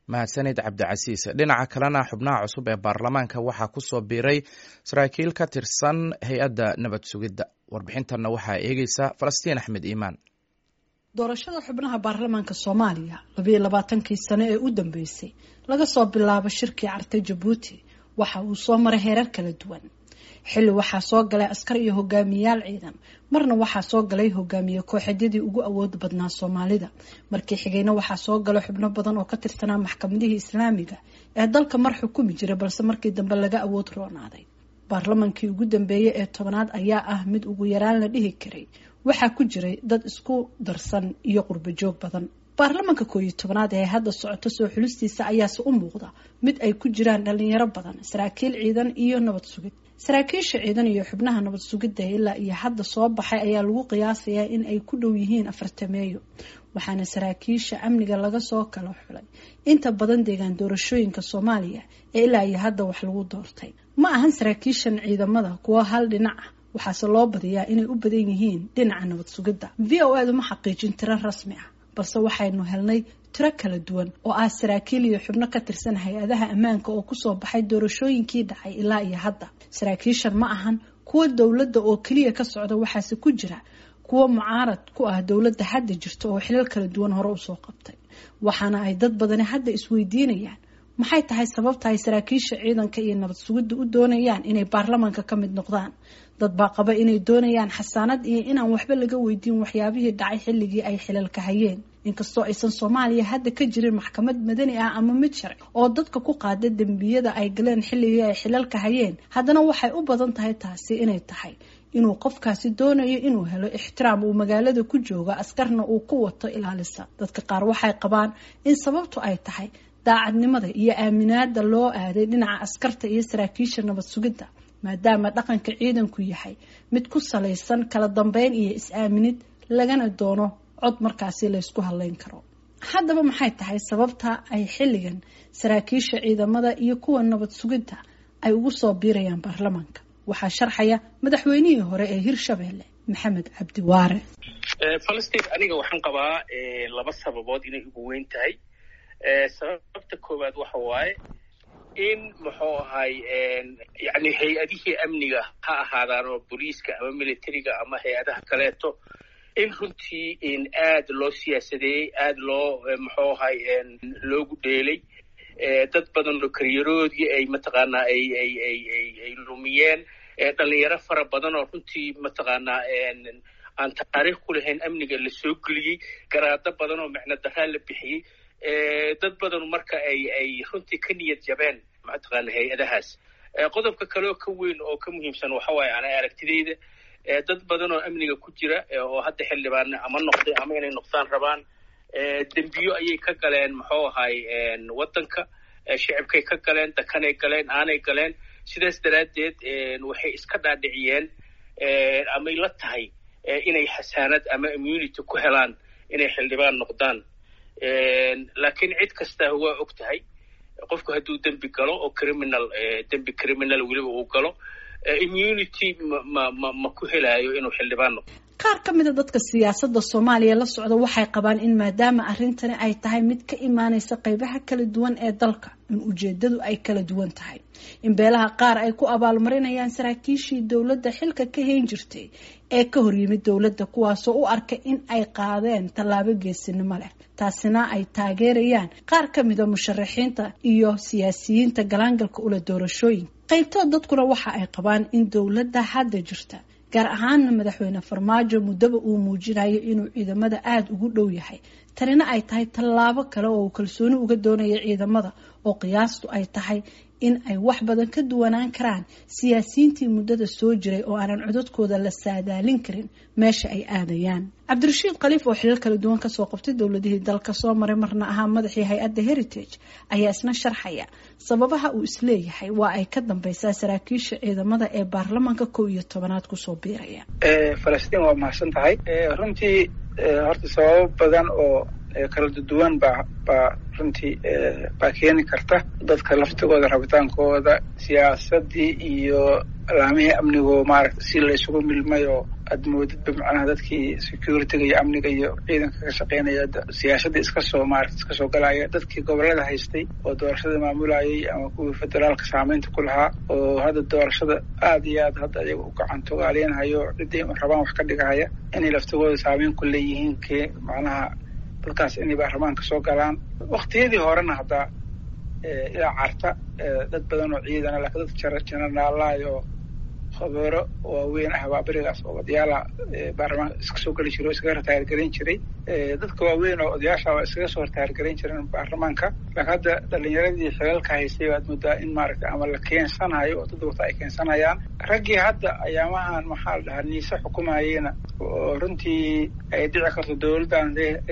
mahadsanid cabdicasiis dhinaca kalena xubnaha cusub ee baarlamaanka waxaa ku soo biiray saraakiil ka tirsan hay-adda nabad sugidda warbixintanna waxaa eegeysa falastiin axmed iimaan doorashada xubnaha baarlamaanka soomaaliya labayo labaatankii sano ee u dambeysay laga soo bilaabo shirkii cartay jabuuti waxa uu soo maray heerar kala duwan xilli waxaa soo galay askar iyo hogaamiyayaal ciidan marna waxaa soo galay hogaamiye kooxeedyadii ugu awooda badnaa soomaalida markii xigayna waxaa soo galay xubno badan oo ka tirsanaa maxkamadihii islaamiga ee dalka mar xukumi jiray balse markii dambe laga awood roonaaday baarlamankii ugu dambeeyey ee tobanaad ayaa ah mid ugu yaraan la dhihi karay waxaa ku jiray dad isku darsan iyo qurbo joog badan baarlamanka koob iyo tobanaad ee hadda socoto soo xulistiisa ayaase u muuqda mid ay ku jiraan dhalinyaro badan saraakiil ciidan iyo nabad sugid saraakiisha ciidan iyo xubnaha nabad sugidda ilaa iyo hadda soo baxay ayaa lagu qiyaasayaa in ay ku dhow yihiin afartameeyo waxaana saraakiisha amniga laga soo kala xulay inta badan deegaan doorashooyinka soomaaliya ee ilaa iyo hadda wax lagu doortay ma ahan saraakiishan ciidamada kuwo hal dhinac ah waxaase loo badiyaa inay u badan yihiin dhinaca nabad sugidda v o edu ma xaqiijin tiro rasmi ah balse waxaynu helnay tiro kala duwan oo ah saraakiil iyo xubno ka tirsan hay-adaha ammaanka oo kusoo baxay doorashooyinkii dhacay ilaa iyo hadda saraakiishan ma ahan kuwo dowladda oo keliya ka socda waxaase ku jira kuwo mucaarad ku ah dowladda hadda jirta oo xilal kala duwan hore usoo qabtay waxaana ay dad badani hadda isweydiinayaan maxay tahay sababta ay saraakiisha ciidanka iyo nabad sugidda u doonayaan inay baarlamaanka ka mid noqdaan dad baa qaba inay doonayaan xasaanad iyo inaan waxba laga weydiin waxyaabihii dhacay xilligii ay xilalka hayeen inkastoo aysan soomaaliya hadda ka jirin maxkamad madani ah ama mid sharci oo dadka ku qaada dembiyada ay galeen xilligii ay xilalka hayeen haddana waxay u badan tahay taasi inay tahay inuu qofkaasi doonayo inuu helo ixtiraam uu magaalada ku jooga askarna uu ku wato ilaalisa dadka qaar waxay qabaan in sababtu ay tahay daacadnimada iyo aaminaada loo aaday dhinaca askarta iyo saraakiisha nabad sugidda maadaama dhaqanka ciidanku yahay mid ku salaysan kala dambeyn iyo is-aaminid lagana doono cod markaasi laysku hadleyn karo haddaba maxay tahay sababta ay xilligan saraakiisha ciidamada iyo kuwa nabad sugidda ay ugu soo biirayaan baarlamaanka waxaa sharxaya madaxweynihii hore ee hirshabeelle maxamed cabdi waare falastiin aniga waxaan qabaa laba sababood inay ugu weyn tahay sababta koowaad waxa waaye in muxuu ahay yani hay-adihii amniga ha ahaadaan oo booliiska ama militariga ama hay-adaha kaleeto in runtii in aad loo siyaasadeeyey aad loo muxuu ahay loogu dheelay dad badan oo karyaroodii ay mataqaanaa ay ay ay ay ay lumiyeen dhalinyaro fara badan oo runtii mataqaanaa aan taariikh ku lahayn amniga la soo geliyey garaado badan oo micno daraa la bixiyey dad badan marka ay ay runtii ka niyad jabeen mataqaana hay-adahaas qodobka kale oo ka weyn oo ka muhiimsan waxa waaye ana aragtidayda dad badan oo amniga ku jira oo hadda xildhibaan ama noqday ama inay noqdaan rabaan dembiyo ayay ka galeen muxuu ahay waddanka shicibkay ka galeen dakanay galeen aanay galeen sidaas daraaddeed waxay iska dhaadhiciyeen amay la tahay inay xasaanad ama immunity ku helaan inay xildhibaan noqdaan laakiin cid kasta waa og tahay qofku hadduu dembi galo oo criminal dembi criminal weliba uu galo immunity ma ma ma ku helaayo inuu xildhibaan noqdo qaar ka mida dadka siyaasadda soomaaliya la socda waxay qabaan in maadaama arrintani ay tahay mid ka imaaneysa qeybaha kala duwan ee dalka in ujeedadu ay kala duwan tahay in beelaha qaar ay ku abaalmarinayaan saraakiishii dowladda xilka ka hayn jirtay ee ka horyimid dowladda kuwaasoo u arka in ay qaadeen tallaabo geesinimo leh taasina ay taageerayaan qaar ka mida musharaxiinta iyo siyaasiyiinta galaangalka ula doorashooyinka qaybtood dadkuna waxa ay qabaan in dowladda hadda jirta gaar ahaana madaxweyne farmaajo muddaba uu muujinayo inuu ciidamada aada ugu dhow yahay tanina ay tahay tallaabo kale oo uu kalsooni uga doonayo ciidamada oo qiyaastu ay tahay in ay wax badan ka duwanaan karaan siyaasiyiintii muddada soo jiray oo aanan codadkooda la saadaalin karin meesha ay aadayaan cabdirashiid khaliif oo xilal kala duwan kasoo qabtay dowladihii dalka soo maray marna ahaa madaxii hay-adda heritage ayaa isna sharxaya sababaha uu isleeyahay waa ay ka dambeysaa saraakiisha ciidamada ee baarlamaanka kow iyo tobanaad kusoo biiraya falastiin waa mahadsan tahay runtii horta sababo badan oo kala duwan baa baa runtii baa keeni karta dadka laftigooda rabitaankooda siyaasadii iyo alaamihii amnigo maaragta si la isugu milmay oo aad moodidba macnaha dadkii security-ga iyo amniga iyo ciidanka ka shaqeynaya siyaasada iska soo maarata iska soo galaya dadkii gobolada haystay oo doorashada maamulayay ama kuwii federaalka saameynta ku lahaa oo hadda doorashada aada iyo aad hadda ayaga u gacantogaaleynhayo ciddii rabaan wax ka dhigahaya inay laftigooda saameyn ku leeyihiin ke macnaha dadkaas inay baarlamaanka soo galaan waktiyadii horena haddaa ilaa carta dad badan oo ciidana laakiin dad jenaraalaay oo khabeero waaweyn ah baa berigaas oo odayaala baarlamaanka iska soo geli jiray oo iskaga ritaargarayn jiray dadka waaweyn oo odayaasha waa iskaga soo ritaargarayn jireen baarlamaanka laakiin hadda dhalinyaradii xilalka haystay baad moodaa in maaragtay ama la keensanayo oo dad wata ay keensanayaan raggii hadda ayaamahan maxaa la dhahaa niise xukumayena oo runtii ay dhici karto dowladdan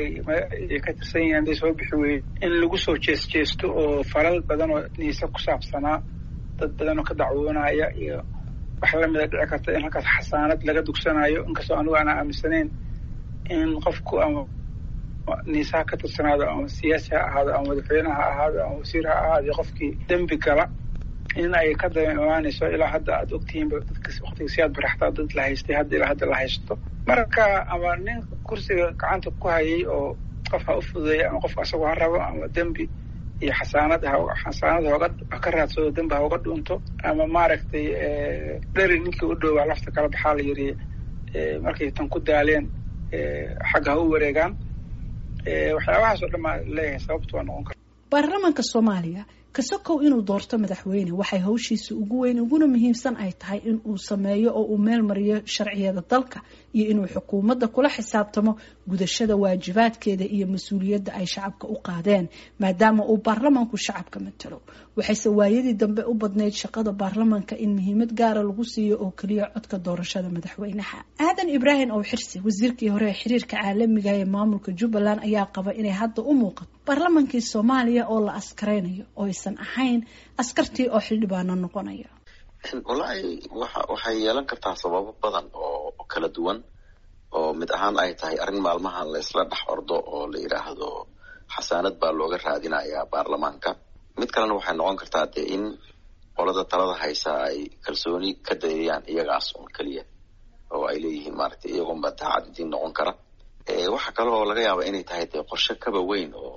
ay ka tirsan yihiin hadday soo bixi weyey in lagu soo jees jeesto oo falal badan oo niise ku saabsanaa dad badan oo ka dacwoonaya iyo wax lamida dhici karta in halkaas xasaanad laga dugsanayo inkastoo anigu aanaa aaminsanayn in qofku ama niisaha ka tirsanaado ama siyaasi ha ahaado ama madaxweyne ha ahaado ama wasiir ha ahaado qofkii dembi gala in ay ka daba imaanayso ilaa hadda aad ogtihiinba dadka waktiga si aad baraxtaa dad la haystay hadda ilaa hadda la haysto marka ama nin kursiga gacanta ku hayay oo qof ha u fududeeya ama qofka asagoo ha rabo ama dembi iyo xasaanad xasaanad hooga ka raadsado dembi ha uga dhunto ama maaragtay dheri ninkii u dhowaa lafta kala baxaa la yidhi markay tan ku daaleen xagga ha u wareegaan waxyaabahaas oo dhan baa leeyahay sababtu waa noqon kara baarlamaanka soomaaliya kasokow inuu doorto madaxweyne waxay hawshiisa ugu weyn uguna muhiimsan ay tahay in uu sameeyo oo uu meel mariyo sharciyada dalka iyo inuu xukuumadda kula xisaabtamo gudashada waajibaadkeeda iyo mas-uuliyadda ay shacabka u qaadeen maadaama uu baarlamaanku shacabka matalo waxayse waayadii dambe u badnayd shaqada baarlamaanka in muhiimad gaara lagu siiyo oo keliya codka doorashada madaxweynaha aadan ibraahim ow xirsi wasiirkii hore ee xiriirka caalamiga ee maamulka jubbaland ayaa qaba inay hadda u muuqato baarlamaankii soomaaliya oo la askaraynayo oo aysan ahayn askartii oo xildhibaano noqonaya wallaahi waxa waxay yeelan kartaa sababo badan oo kala duwan oo mid ahaan ay tahay arrin maalmahan la isla dhex ordo oo la yidhaahdo xasaanad baa looga raadinayaa baarlamaanka mid kalena waxay noqon kartaa dee in qolada talada haysa ay kalsooni ka dayayaan iyagaas un keliya oo ay leeyihiin maaragtay iyagoonba daacad idiin noqon kara waxa kale oo laga yaaba inay tahay dee qorshe kaba weyn oo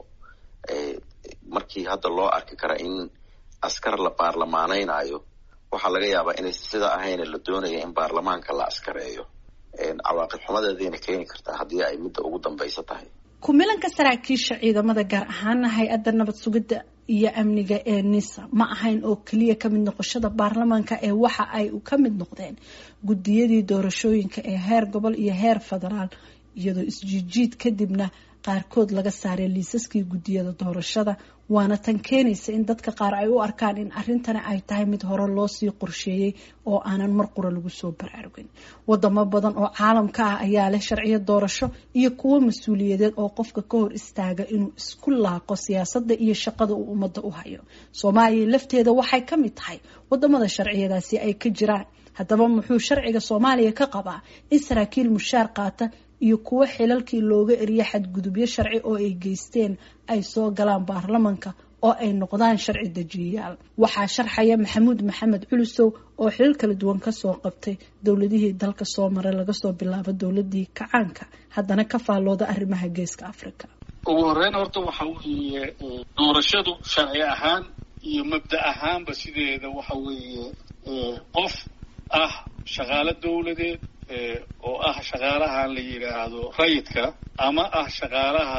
markii hadda loo arki kara in askar la baarlamaanaynayo waxaa laga yaabaa inaysan sidaa ahayne la doonaya in baarlamaanka la askareeyo cawaaqib xumadeedayna keeni kartaa haddii ay midda ugu dambaysa tahay kumilanka saraakiisha ciidamada gaar ahaana hay-adda nabad sugidda iyo amniga ee nisa ma ahayn oo keliya kamid noqoshada baarlamaanka ee waxa ay ka mid noqdeen guddiyadii doorashooyinka ee heer gobol iyo heer federaal iyadoo isjiijiid kadibna qaarkood laga saaray liisaskii guddiyada doorashada waana tan keenaysa in dadka qaar ay u arkaan in arrintani ay tahay mid hore loosii qorsheeyey oo aanan mar qura lagu soo baraarugin wadamo badan oo caalamka ah ayaa leh sharciyo doorasho iyo kuwo mas-uuliyadeed oo qofka ka hor istaaga inuu isku laaqo siyaasadda iyo shaqada uu ummadda u hayo soomaaliya lafteeda waxay ka mid tahay wadamada sharciyadaasi ay ka jiraan haddaba muxuu sharciga soomaaliya ka qabaa in saraakiil mushaar qaata iyo kuwo xilalkii looga eriyo xadgudubyo sharci oo ay geysteen ay soo galaan baarlamanka oo ay noqdaan sharci dejiyayaal waxaa sharxaya maxamuud maxamed culusow oo xilal kala duwan kasoo qabtay dowladihii dalka soo maray laga soo bilaabo dowladii kacaanka haddana ka faallooda arrimaha geeska africa ugu horeyn horta waxa weeye doorashadu sharci ahaan iyo mabda ahaanba sideeda waxa weeye qof ah shaqaalo dowladeed oo ah shaqaalahan la yidhaahdo rayidka ama ah shaqaalaha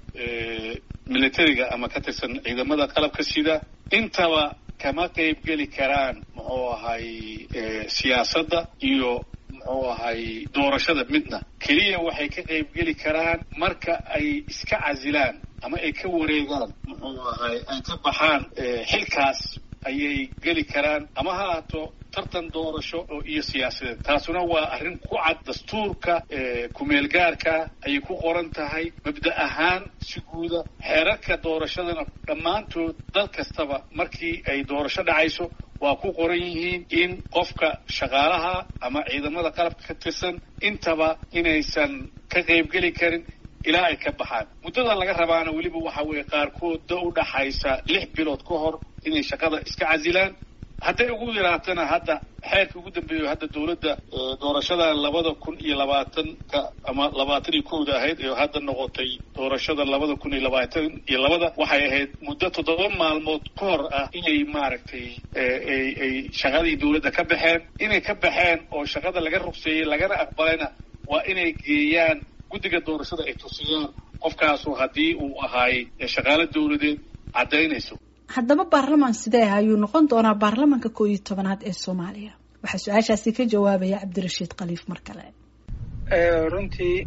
militariga ama ka tirsan ciidamada qalabka sida intaba kama qayb geli karaan muxuu ahay siyaasadda iyo muxuu ahay doorashada midna keliya waxay ka qayb geli karaan marka ay iska casilaan ama ay ka wareegaan muxuu ahay ay ka baxaan xilkaas ayay geli karaan ama ha ahaato tartan doorasho oo iyo siyaasadeed taasuna waa arrin ku cad dastuurka kumeelgaarka ayay ku qoran tahay mabda ahaan si guuda xeerarka doorashadana dhammaantood dal kastaba markii ay doorasho dhacayso waa ku qoran yihiin in qofka shaqaalaha ama ciidamada qalabka ka tirsan intaba inaysan ka qaybgeli karin ilaa ay ka baxaan muddada laga rabaana weliba waxa weeye qaarkood da u dhaxaysa lix bilood ka hor inay shaqada iska casilaan hadday ugu yaraatana hadda xeerka ugu dambeeyo hadda dowladda doorashada labada kun iyo labaatanka ama labaatan iyo kowda ahayd ee hadda noqotay doorashada labada kun iyo labaatan iyo labada waxay ahayd muddo toddoba maalmood ka hor ah inay maaragtay ay ay shaqadii dowladda ka baxeen inay ka baxeen oo shaqada laga rugseeyey lagana aqbalayna waa inay geeyaan guddiga doorashada ay tusiyaan qofkaasu haddii uu ahaay shaqaalo dowladeed caddaynayso haddaba baarlamaan sidee ah ayuu noqon doonaa baarlamaanka koo iyo tobanaad ee soomaaliya waxaa su-aashaasi ka jawaabaya cabdirashiid khaliif mar kale runtii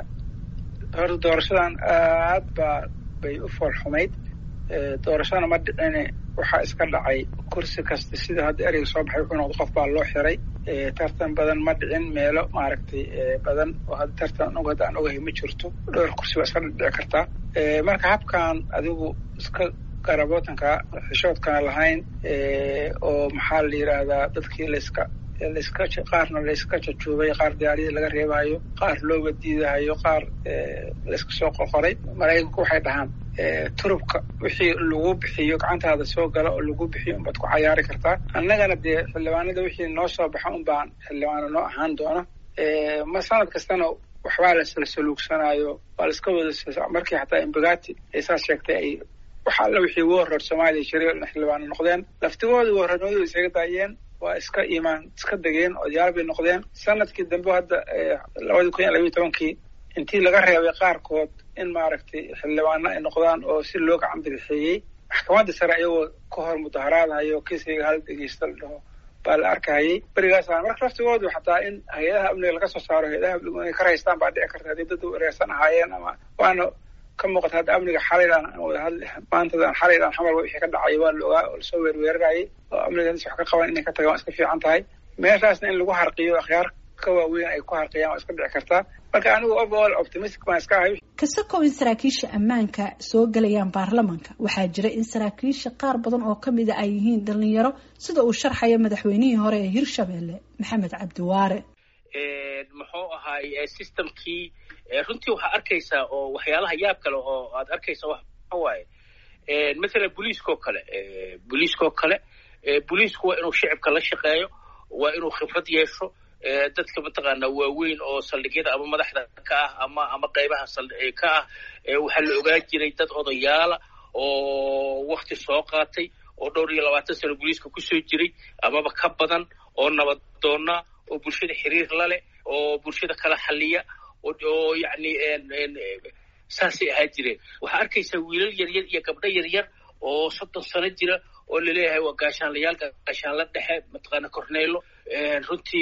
horta doorashadan aad baa bay u foolxumayd doorashadana ma dhicine waxaa iska dhacay kursi kasta sida hadda ereyga soo baxay wuxuu noqda qof baa loo xiray tartan badan ma dhicin meelo maaragtay badan oo hadda tartan og hadda aan ogahay ma jirto dhowr kursi waa iska dhici kartaa marka habkan adigu iska garabootanka xishoodkana lahayn oo maxaa la yidhaahdaa dadkii layska layska qaarna layska jajuubay qaar diyaariyadii laga reebayo qaar looga diidahayo qaar layska soo qorqoray maraykanku waxay dhahaan turubka wixii lagu bixiyo gacantaada soo gala oo lagu bixiyo unbaad ku cayaari kartaa annagana dee xildhibaanada wixii noo soo baxa un baan xildhibaano noo ahaan doona ma sanad kastana waxbaa lasla saluugsanayo waa laiska wada markii xataa imbagati ay saas sheegtay ay waxa alla wixii warrood soomaaliya jiray xildhibaano noqdeen laftigooda warroodnimadu isaga daayeen waa iska imaan iska degeen odayaal bay noqdeen sanadkii dambe hadda labadii kun iyo labayo tobankii intii laga reebay qaarkood in maaragtay xildhibaano ay noqdaan oo si loo gacan bidixeeyey maxkamadda sare ayagoo ka hor mudaharaadahayo kiisayga hal dhegeysta la dhaho baa la arkahayay berigaasaan marka laftigoodu xataa in hay-adaha amniga laga soo saaro hay-adaha amnigu inay ka raystaan baa dhici karta haddii dad u ereersan ahaayeen ama waana ka muuqata hadda amniga xalaydaan aan wada hadli maantadan xalaydaan xamalba wixii ka dhacay waa la ogaa oo lasoo weerweerarayay oo amniga wax ka qaban inay ka tagaan waa iska fiican tahay meeshaasna in lagu harqiyo akhyaar ka waaweyn ay ku harqiyaan waa iska dhici kartaa marka anigu overall optimistic baan iska ahay kasakow in saraakiisha ammaanka soo gelayaan baarlamanka waxaa jira in saraakiisha qaar badan oo kamida ay yihiin dhalinyaro sida uu sharxayo madaxweynihii hore ee hirshabelle maxamed cabdiwaare muxuu ahaay systemkii runtii waxaa arkaysaa oo waxyaalaha yaab kale oo aad arkaysa waxa waaye mathalan booliiskoo kale booliiskoo kale booliisku waa inuu shicibka la shaqeeyo waa inuu khibrad yeesho dadka mataqaanaa waaweyn oo saldhigyada ama madaxda ka ah ama ama qaybaha ka ah waxaa la ogaan jiray dad odayaala oo wakti soo qaatay oo dhowr iyo labaatan sano booliiska kusoo jiray amaba ka badan oo nabadoona oo bulshada xiriir la leh oo bulshada kala xaliya oo yacni saasay ahaa jireen waxaa arkaysaa wiilal yaryar iyo gabdho yaryar oo soddon sano jira oo laleeyahay waa gaashaanlayaal gaashaanla dhexe mataqaana corneylo runtii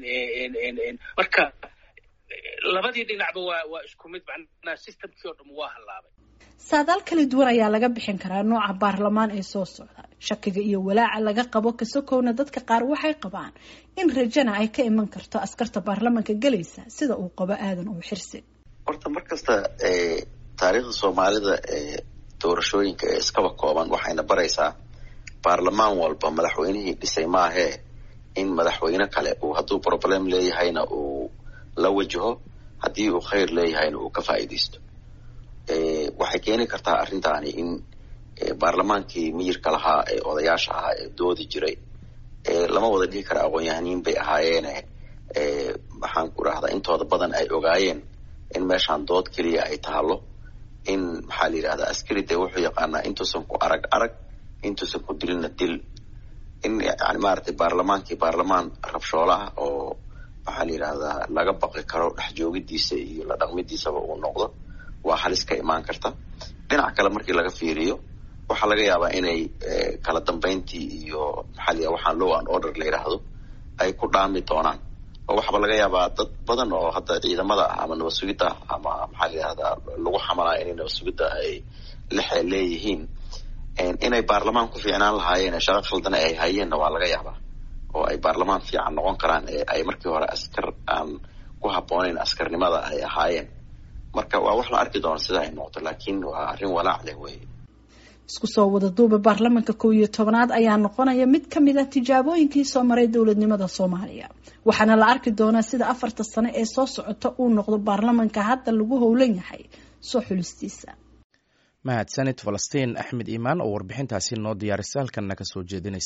marka labadii dhinacba waa waa isku mid macnaha systemkii oo dham waa hallaabay saadaal kala duwan ayaa laga bixin karaa nooca baarlamaan ee soo socda shakiga iyo walaaca laga qabo kasokowna dadka qaar waxay qabaan in rajana ay ka iman karto askarta baarlamanka gelaysa sida uu qabo aadan uu xirsi horta mar kasta taariikhda soomaalida ee doorashooyinka ee iskaba kooban waxayna baraysaa baarlamaan walba madaxweynihii dhisay maahee in madaxweyne kale uu hadduu problem leeyahayna uu la wajaho haddii uu khayr leeyahayna uu ka faa'iidaysto waxay keeni kartaa arrintaani in baarlamaankii miyirka lahaa ee odayaasha ahaa ee doodi jiray lama wada dhihi kara aqoon-yahaniin bay ahaayeene maxaan ku rahdaa intooda badan ay ogaayeen in meeshaan dood keliya ay taalo in maxaa la yidhahdaa askari dee wuxuu yaqaanaa intuusan ku arag arag intuusan ku dilina dil in yani maaragtay baarlamaankii baarlamaan rabshoola ah oo maxaa la yidhahdaa laga baqi karo dhex joogidiisa iyo la dhaqmidiisaba uu noqdo waa halis ka imaan karta dhinac kale markii laga fiiriyo waxaa laga yaabaa inay kala dambeyntii iyo maxaa la yidhahda waxaan low and order la yidhaahdo ay ku dhaami doonaan oo waxaaba laga yaabaa dad badan oo hadda ciidamada ah ama nabad sugidda ah ama maxaa la yidhahdaa lagu xamalaya inay nabad sugidda ay lexe leeyihiin inay baarlamaan ku fiicnaan lahaayeen shaqo khaldana ay hayeenna waa laga yaabaa oo ay baarlamaan fiican noqon karaan ee ay markii hore askar aan ku habbooneyn askarnimada ay ahaayeen marka waa wax la arki doono sida ay noqoto laakiin waa arrin walaac leh wey isku soo wada duuba baarlamanka kow iyo tobanaad ayaa noqonaya mid ka mid ah tijaabooyinkii soo maray dowladnimada soomaaliya waxaana la arki doonaa sida afarta sano ee soo socota uu noqdo baarlamanka hadda lagu howlan yahay soo xulistiisa mahadsanid falastiin axmed iimaan oo warbixintaasi noo diyaarisay halkanna ka soo jeedinaysa